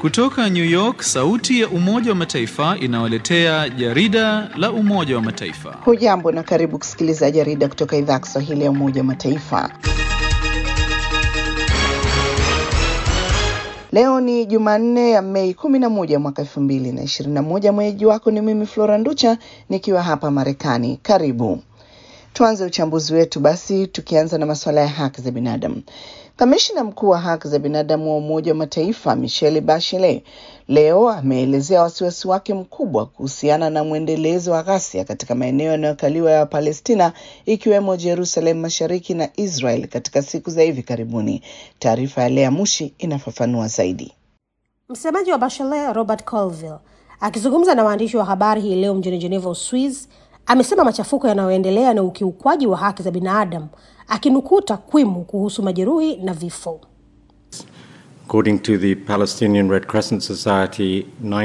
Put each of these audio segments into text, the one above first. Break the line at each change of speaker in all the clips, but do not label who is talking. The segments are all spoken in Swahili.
Kutoka New York, sauti ya Umoja wa Mataifa inawaletea jarida la Umoja wa Mataifa.
Hujambo na karibu kusikiliza jarida kutoka idhaa ya Kiswahili ya Umoja wa Mataifa. Leo ni Jumanne ya Mei kumi na moja mwaka elfu mbili na ishirini na moja. Mwenyeji wako ni mimi Flora Nducha nikiwa hapa Marekani. Karibu tuanze uchambuzi wetu basi, tukianza na masuala ya haki za binadamu. Kamishina mkuu wa haki za binadamu wa Umoja wa Mataifa Michelle Bachelet leo ameelezea wasiwasi wake mkubwa kuhusiana na mwendelezo wa ghasia katika maeneo yanayokaliwa ya Palestina ikiwemo Jerusalem Mashariki na Israel katika siku za hivi karibuni. Taarifa ya Lea Mushi inafafanua zaidi.
Msemaji wa Bachelet Robert Colville akizungumza na waandishi wa habari hii leo mjini Geneva, Uswiz, amesema machafuko yanayoendelea na ukiukwaji wa haki za binadamu, akinukuu takwimu kuhusu majeruhi na vifo.
According to the Palestinian Red Crescent Society,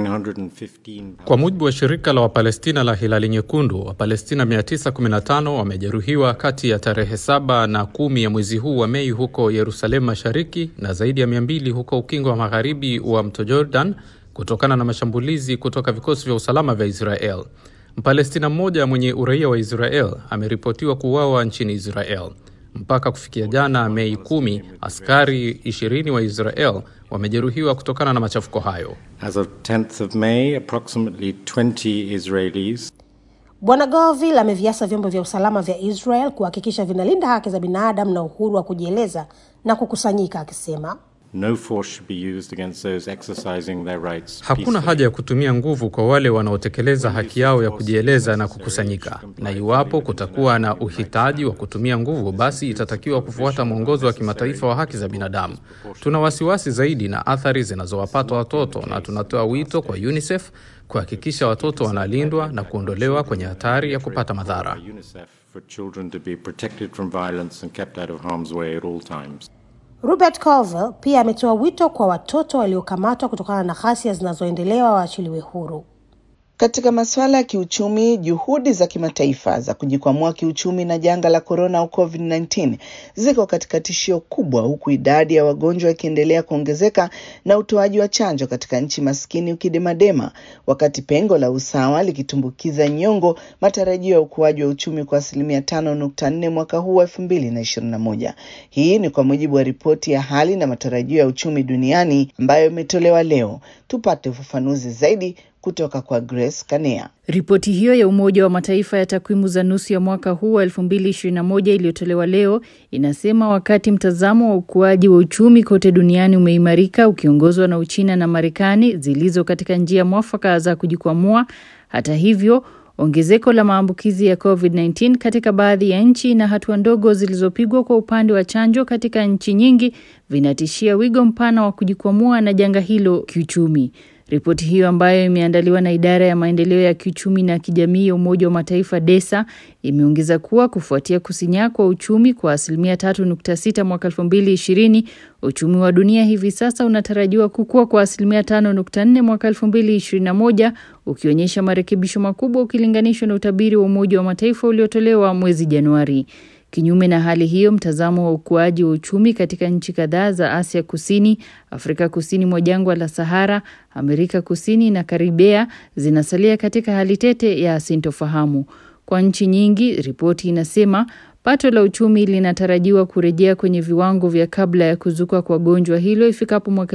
915
Kwa mujibu wa shirika la Wapalestina la Hilali Nyekundu, Wapalestina 915 wamejeruhiwa kati ya tarehe saba na kumi ya mwezi huu wa Mei huko Yerusalemu Mashariki na zaidi ya 200 huko ukingo wa magharibi wa mto Jordan kutokana na mashambulizi kutoka vikosi vya usalama vya Israel. Mpalestina mmoja mwenye uraia wa Israel ameripotiwa kuuawa nchini Israel. Mpaka kufikia jana Mei kumi, askari 20 wa Israel wamejeruhiwa kutokana na machafuko hayo.
As of 10th of May, approximately 20 Israelis
Bwana Govil ameviasa vyombo vya usalama vya Israel kuhakikisha vinalinda haki za binadamu na uhuru wa kujieleza na kukusanyika, akisema
no force should be used against those exercising their rights.
Hakuna
peacefully.
haja ya kutumia nguvu kwa wale wanaotekeleza haki yao ya kujieleza na kukusanyika, na iwapo kutakuwa na uhitaji wa kutumia nguvu, basi itatakiwa kufuata mwongozo wa kimataifa wa haki za binadamu. Tuna wasiwasi zaidi na athari zinazowapata watoto, na tunatoa wito kwa UNICEF kuhakikisha watoto wanalindwa na kuondolewa kwenye hatari ya kupata madhara.
UNICEF for children to be protected from violence and kept out of harm's way at all times.
Robert Colville pia ametoa wito kwa watoto waliokamatwa kutokana na ghasia zinazoendelea waachiliwe huru.
Katika masuala ya kiuchumi, juhudi za kimataifa za kujikwamua kiuchumi na janga la korona au COVID-19 ziko katika tishio kubwa, huku idadi ya wagonjwa ikiendelea kuongezeka na utoaji wa chanjo katika nchi maskini ukidemadema, wakati pengo la usawa likitumbukiza nyongo matarajio ya ukuaji wa uchumi kwa asilimia tano nukta nne mwaka huu wa elfu mbili na ishirini na moja. Hii ni kwa mujibu wa ripoti ya hali na matarajio ya uchumi duniani ambayo imetolewa leo. Tupate ufafanuzi zaidi kutoka kwa Grace Kanea.
Ripoti hiyo ya Umoja wa Mataifa ya takwimu za nusu ya mwaka huu wa 2021 iliyotolewa leo inasema wakati mtazamo wa ukuaji wa uchumi kote duniani umeimarika ukiongozwa na Uchina na Marekani zilizo katika njia mwafaka za kujikwamua, hata hivyo ongezeko la maambukizi ya COVID-19 katika baadhi ya nchi na hatua ndogo zilizopigwa kwa upande wa chanjo katika nchi nyingi vinatishia wigo mpana wa kujikwamua na janga hilo kiuchumi. Ripoti hiyo ambayo imeandaliwa na idara ya maendeleo ya kiuchumi na kijamii ya Umoja wa Mataifa DESA imeongeza kuwa kufuatia kusinyaa kwa uchumi kwa asilimia 3.6 mwaka 2020, uchumi wa dunia hivi sasa unatarajiwa kukua kwa asilimia 5.4 mwaka 2021, ukionyesha marekebisho makubwa ukilinganishwa na utabiri wa Umoja wa Mataifa uliotolewa mwezi Januari. Kinyume na hali hiyo, mtazamo wa ukuaji wa uchumi katika nchi kadhaa za Asia Kusini, Afrika Kusini mwa jangwa la Sahara, Amerika Kusini na Karibea zinasalia katika hali tete ya sintofahamu. Kwa nchi nyingi, ripoti inasema pato la uchumi linatarajiwa kurejea kwenye viwango vya kabla ya kuzuka kwa gonjwa hilo ifikapo mwaka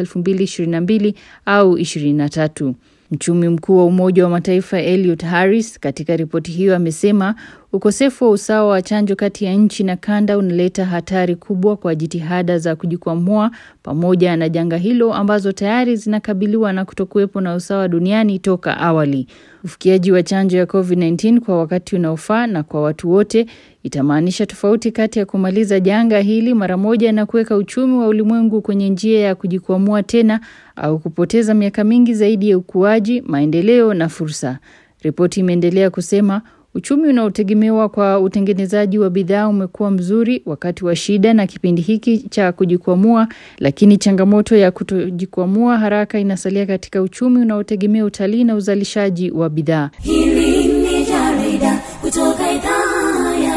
2022 au 23. Mchumi mkuu wa Umoja wa Mataifa Eliot Harris katika ripoti hiyo amesema ukosefu wa usawa wa chanjo kati ya nchi na kanda unaleta hatari kubwa kwa jitihada za kujikwamua pamoja na janga hilo ambazo tayari zinakabiliwa na kutokuwepo na usawa duniani toka awali. Ufikiaji wa chanjo ya COVID-19 kwa wakati unaofaa na kwa watu wote itamaanisha tofauti kati ya kumaliza janga hili mara moja na kuweka uchumi wa ulimwengu kwenye njia ya kujikwamua tena au kupoteza miaka mingi zaidi ya ukuaji, maendeleo na fursa. Ripoti imeendelea kusema uchumi unaotegemewa kwa utengenezaji wa bidhaa umekuwa mzuri wakati wa shida na kipindi hiki cha kujikwamua, lakini changamoto ya kutojikwamua haraka inasalia katika uchumi unaotegemea utalii na uzalishaji wa bidhaa.
Hili ni jarida kutoka idhaa ya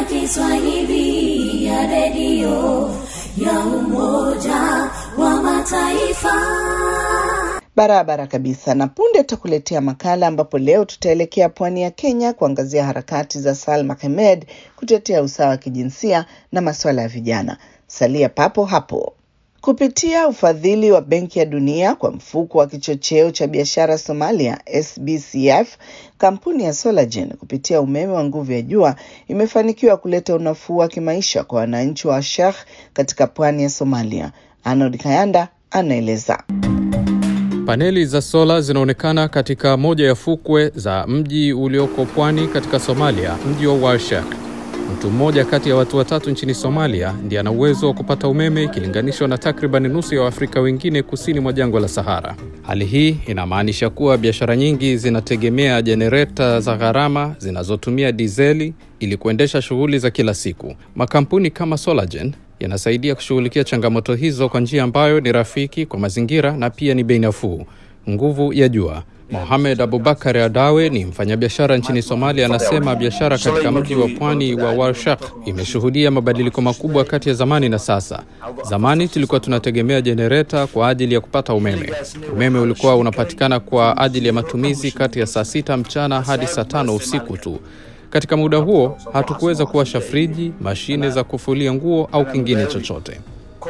Kiswahili ya redio ya Umoja wa Mataifa.
Barabara kabisa. Na punde tutakuletea makala ambapo leo tutaelekea pwani ya Kenya kuangazia harakati za Salma Hamed kutetea usawa wa kijinsia na masuala ya vijana. Salia papo hapo. Kupitia ufadhili wa Benki ya Dunia kwa mfuko wa kichocheo cha biashara Somalia SBCF, kampuni ya Solagen kupitia umeme wa nguvu ya jua imefanikiwa kuleta unafuu wa kimaisha kwa wananchi wa Sheikh katika pwani ya Somalia. Arnold Kayanda anaeleza.
Paneli za sola zinaonekana katika moja ya fukwe za mji ulioko pwani katika Somalia, mji wa Warshak. Mtu mmoja kati ya watu watatu nchini Somalia ndiye ana uwezo wa kupata umeme ikilinganishwa na takriban nusu ya Waafrika wengine kusini mwa jangwa la Sahara. Hali hii inamaanisha kuwa biashara nyingi zinategemea jenereta za gharama zinazotumia dizeli ili kuendesha shughuli za kila siku. Makampuni kama Solagen yanasaidia kushughulikia changamoto hizo kwa njia ambayo ni rafiki kwa mazingira na pia ni bei nafuu. Nguvu ya jua. Mohamed Abubakar Adawe ni mfanyabiashara nchini Somalia, anasema biashara katika mji wa pwani wa Warshak imeshuhudia mabadiliko makubwa kati ya zamani na sasa. Zamani tulikuwa tunategemea jenereta kwa ajili ya kupata umeme. Umeme ulikuwa unapatikana kwa ajili ya matumizi kati ya saa sita mchana hadi saa tano usiku tu. Katika muda huo hatukuweza kuwasha friji, mashine za kufulia nguo au kingine chochote.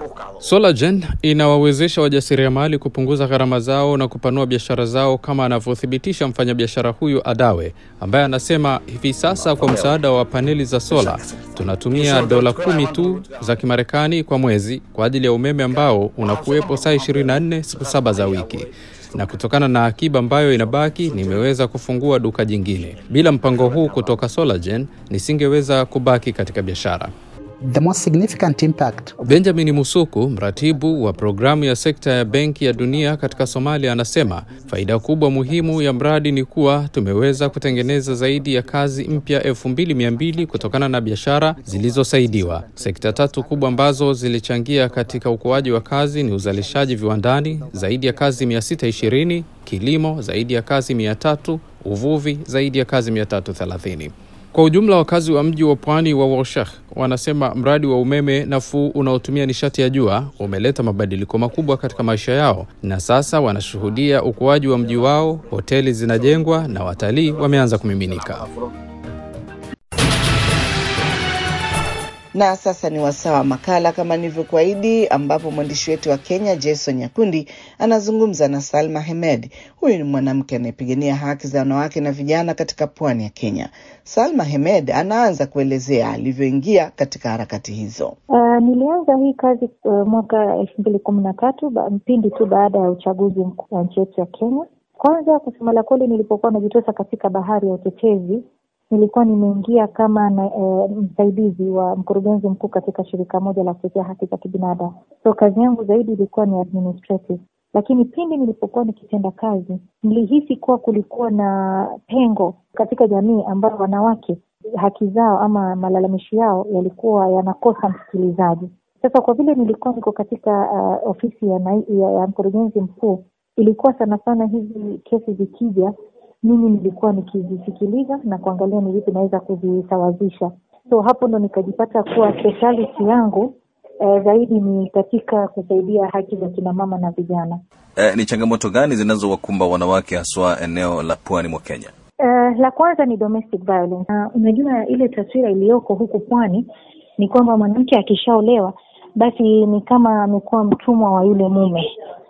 Solagen inawawezesha wajasiriamali kupunguza gharama zao na kupanua biashara zao, kama anavyothibitisha mfanyabiashara huyu Adawe, ambaye anasema hivi sasa kwa msaada wa paneli za sola tunatumia dola kumi tu za Kimarekani kwa mwezi kwa ajili ya umeme ambao unakuwepo saa 24 siku saba za wiki na kutokana na akiba ambayo inabaki nimeweza kufungua duka jingine. Bila mpango huu kutoka Solagen nisingeweza kubaki katika biashara.
The most significant impact
Benjamin Musuku, mratibu wa programu ya sekta ya Benki ya Dunia katika Somalia, anasema faida kubwa muhimu ya mradi ni kuwa tumeweza kutengeneza zaidi ya kazi mpya 2200 kutokana na biashara zilizosaidiwa. Sekta tatu kubwa ambazo zilichangia katika ukuaji wa kazi ni uzalishaji viwandani, zaidi ya kazi 620, kilimo, zaidi ya kazi 300, uvuvi, zaidi ya kazi 330. Kwa ujumla wakazi wa mji wa pwani wa Warshak wanasema mradi wa umeme nafuu unaotumia nishati ya jua umeleta mabadiliko makubwa katika maisha yao, na sasa wanashuhudia ukuaji wa mji wao, hoteli zinajengwa na watalii wameanza kumiminika.
Na sasa ni wasaa wa makala kama nilivyokuahidi, ambapo mwandishi wetu wa Kenya Jason Nyakundi anazungumza na Salma Hamed. Huyu ni mwanamke anayepigania haki za wanawake na vijana katika pwani ya Kenya. Salma Hamed anaanza kuelezea alivyoingia katika harakati hizo.
Uh, nilianza hii kazi uh, mwaka elfu mbili kumi na tatu mpindi tu baada ya uchaguzi mkuu wa nchi yetu ya Kenya. Kwanza kusema la kweli, nilipokuwa najitosa katika bahari ya utetezi nilikuwa nimeingia kama na, e, msaidizi wa mkurugenzi mkuu katika shirika moja la kutetea haki za kibinadamu. So kazi yangu zaidi ilikuwa ni administrative, lakini pindi nilipokuwa nikitenda kazi nilihisi kuwa kulikuwa na pengo katika jamii ambayo wanawake haki zao ama malalamishi yao yalikuwa yanakosa msikilizaji. Sasa kwa vile nilikuwa niko katika uh, ofisi ya, ya, ya mkurugenzi mkuu, ilikuwa sana sana hizi kesi zikija mimi nilikuwa nikizisikiliza na kuangalia ni vipi naweza kuzisawazisha. So hapo ndo nikajipata kuwa speciality yangu eh, zaidi ni katika kusaidia haki za kina mama na vijana.
Eh, ni changamoto gani zinazowakumba wanawake haswa eneo la pwani mwa Kenya?
Uh, la kwanza ni domestic violence. Uh, unajua ile taswira iliyoko huku pwani ni kwamba mwanamke akishaolewa basi ni kama amekuwa mtumwa wa yule mume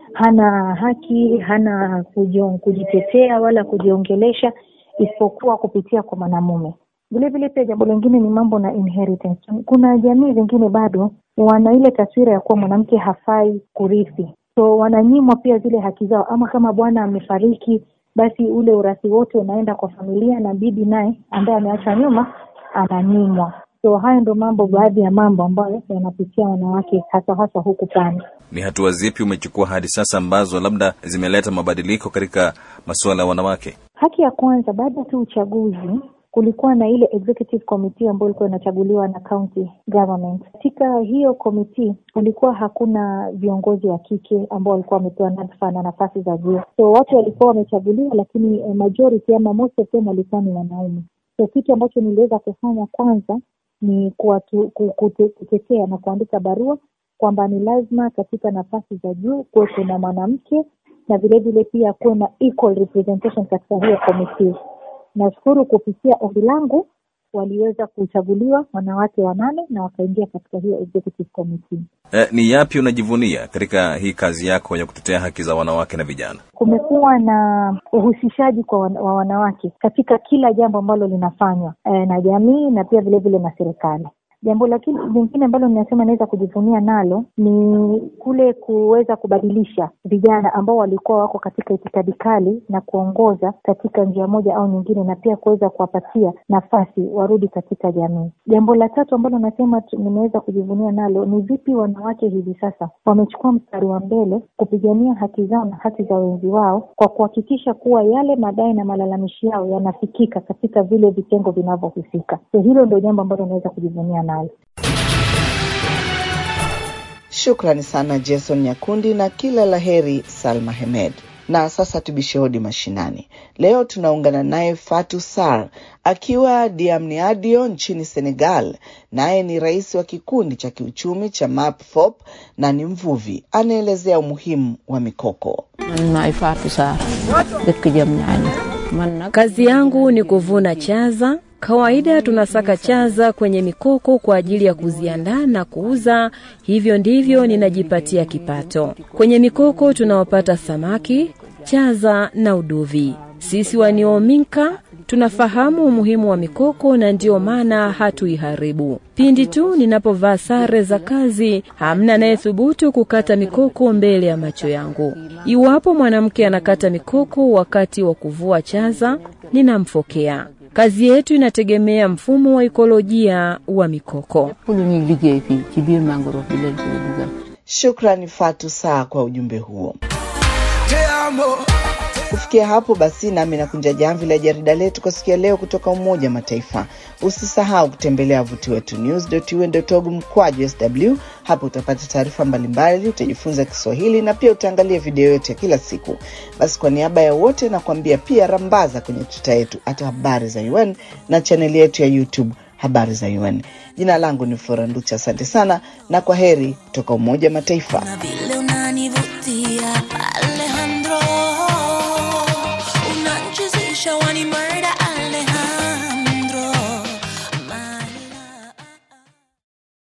hana haki, hana kujion, kujitetea wala kujiongelesha isipokuwa kupitia kwa mwanamume. Vile vile pia jambo lingine ni mambo na inheritance. Kuna jamii zingine bado wana ile taswira ya kuwa mwanamke hafai kurithi, so wananyimwa pia zile haki zao, ama kama bwana amefariki, basi ule urathi wote unaenda kwa familia na bibi naye ambaye ameacha nyuma ananyimwa. So hayo ndo mambo, baadhi ya mambo ambayo yanapitia wanawake hasa hasa huku pwani.
Ni hatua zipi umechukua hadi sasa ambazo labda zimeleta mabadiliko katika masuala ya wanawake?
Haki ya kwanza, baada tu uchaguzi kulikuwa na ile executive committee ambayo ilikuwa inachaguliwa na county government. Katika hiyo committee kulikuwa hakuna viongozi wa kike ambao walikuwa wamepewa nyadhifa na nafasi za juu, so watu walikuwa wamechaguliwa, lakini majority ama most of them walikuwa ni wanaume. So kitu ambacho niliweza kufanya kwanza ni kuwatu, kute, kutetea na kuandika barua kwamba ni lazima katika nafasi za juu kuwe kuna mwanamke na vilevile pia kuwe na equal representation katika hiyo committee. Nashukuru kupitia ombi langu waliweza kuchaguliwa wanawake wanane na wakaingia katika hiyo executive committee.
Eh, ni yapi unajivunia katika hii kazi yako ya kutetea haki za wanawake na vijana?
Kumekuwa na uhusishaji kwa wan, wa wanawake katika kila jambo ambalo linafanywa e, na jamii na pia vilevile na serikali. Jambo lakini lingine ambalo ninasema naweza kujivunia nalo ni kule kuweza kubadilisha vijana ambao walikuwa wako katika itikadi kali na kuongoza katika njia moja au nyingine, na pia kuweza kuwapatia nafasi warudi katika jamii. Jambo la tatu ambalo nasema nimeweza kujivunia nalo ni vipi wanawake hivi sasa wamechukua mstari wa mbele kupigania haki zao na haki za wenzi wao kwa kuhakikisha kuwa yale madai na malalamishi yao yanafikika katika vile vitengo vinavyohusika. So hilo ndio jambo ambalo naweza kujivunia nalo.
Shukrani sana Jason Nyakundi na kila laheri Salma Hemed. Na sasa tubishe hodi mashinani. Leo tunaungana naye Fatu Sar akiwa Diamniadio nchini Senegal. Naye ni rais wa kikundi cha kiuchumi cha MAPFOP na ni mvuvi. Anaelezea umuhimu wa mikoko.
Kazi yangu ni kuvuna chaza. Kawaida tunasaka chaza kwenye mikoko kwa ajili ya kuziandaa na kuuza. Hivyo ndivyo ninajipatia kipato. Kwenye mikoko tunawapata samaki, chaza na uduvi. Sisi waniominka tunafahamu umuhimu wa mikoko na ndiyo maana hatuiharibu. Pindi tu ninapovaa sare za kazi, hamna anayethubutu kukata mikoko mbele ya macho yangu. Iwapo mwanamke anakata mikoko wakati wa kuvua chaza, ninamfokea. Kazi yetu inategemea mfumo wa ikolojia wa mikoko.
Shukrani Fatu Saa kwa ujumbe huo. Kufikia hapo basi, nami nakunja jamvi la jarida letu kwa siku ya leo kutoka Umoja wa Mataifa. Usisahau kutembelea wavuti wetu news.un.org mkwaju sw. Hapo utapata taarifa mbalimbali, utajifunza Kiswahili na pia utaangalia video yetu ya kila siku. Basi kwa niaba ya wote nakuambia pia rambaza kwenye tuta yetu hata habari za UN na chaneli yetu ya YouTube habari za UN. Jina langu ni Flora Nducha, asante sana na kwa heri kutoka Umoja wa Mataifa.
vile unanivutia Alejandro, unanchezesha wanima